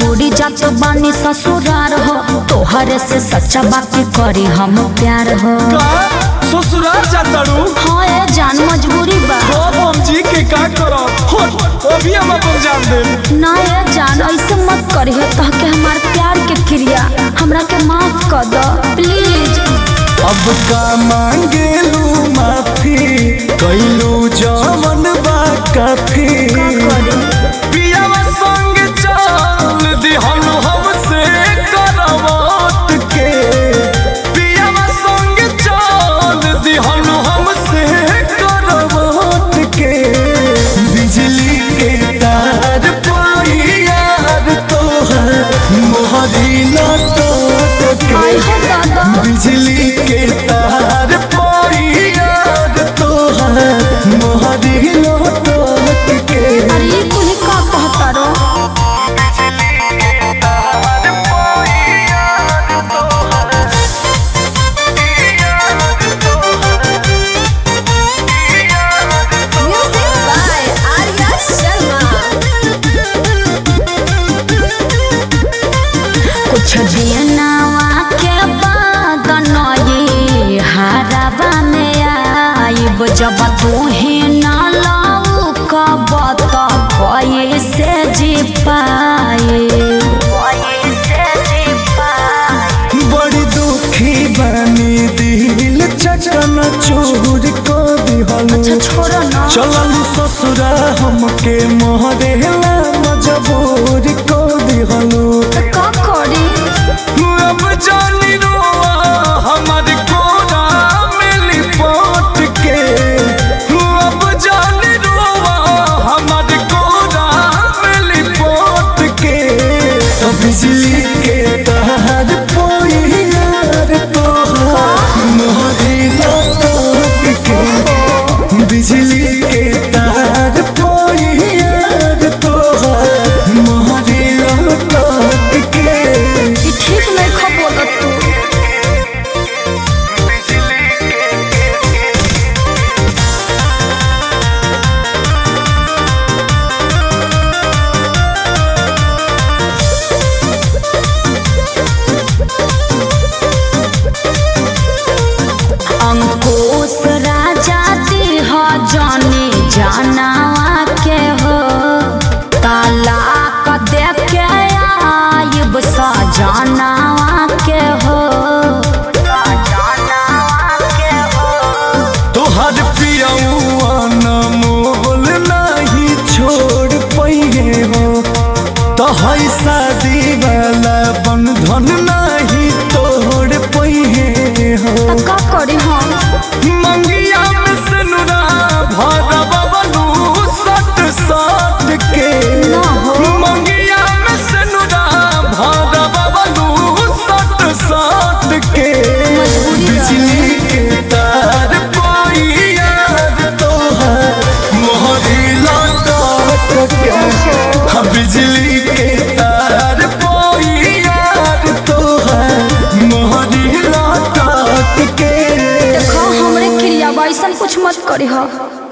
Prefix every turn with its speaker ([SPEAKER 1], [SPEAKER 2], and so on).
[SPEAKER 1] छोड़ी जात बानी ससुरार हो तोहरे से सच्चा बात करी हम प्यार हो
[SPEAKER 2] का ससुराल जातारू
[SPEAKER 1] हाँ ए जान मजबूरी बा
[SPEAKER 2] अब हम जी के का करब हो अभी हम अपन जान देब
[SPEAKER 1] ना ए जान ऐसे मत करिए कह के हमार प्यार के क्रिया हमरा के माफ कर दो प्लीज
[SPEAKER 2] अब का मांगेलू माफी कैलू जमन बा काफी पियावा संग चल दिहन हमसे करवट के पियावा संग चल दिहन हमसे करवट के बिजली के तार पाई यार तोहर मोहरी न टूट
[SPEAKER 1] आई
[SPEAKER 2] के
[SPEAKER 1] हो दादा
[SPEAKER 2] बिजली के तार पाई यार तोहर मोहरी लौट के
[SPEAKER 1] अरे ये कुली का कहता रो
[SPEAKER 3] Music by Arya Sharma.
[SPEAKER 1] कुछ दिनवा के बाद नई हराबा में आइब जब तू ही न लाऊ कब तो कैसे जी पाए
[SPEAKER 2] बड़ी दुखी बनी दिल चटन चूर को दिहलू
[SPEAKER 1] अच्छा छोड़ो ना
[SPEAKER 2] चललू ससुरा हमके मोहरेला मजबूर को दिहलू
[SPEAKER 1] का करी
[SPEAKER 2] अब जानी रोआ हमार कोरा मिली पोट के अब जानी रोआ हमार कोरा मिली पोट के तो बिजली के तार पोई यार तोहार मोहरी लौट के बिजली के तार पोई यार तोहार मोहरी लौट के
[SPEAKER 1] ई ठीक नहीं खबोलत तू अंकुश राजा दिह जाने जानवा के हो तालाक दे के आइब सजनवा के हो
[SPEAKER 2] तोहर पियौआ न मोल नहीं छोड़ पइहे हो तोहर शादी वाला बंधन नहीं तोड़ पइहे हो
[SPEAKER 1] त का करी हम
[SPEAKER 2] मंगिया में सनुरा भरा बबलू सट सट के
[SPEAKER 1] ना हो।
[SPEAKER 2] मंगिया में सनुरा भरा बबलू सट सट के
[SPEAKER 1] मजबूरी बा।
[SPEAKER 2] बिजली के तार पाई यार तोहर मोहरी लौट के हाँ, बिजली के तार पाई यार तोहर मोहरी लौट के
[SPEAKER 1] देखो हमरे क्रिया बा ऐसन कुछ मत करी हो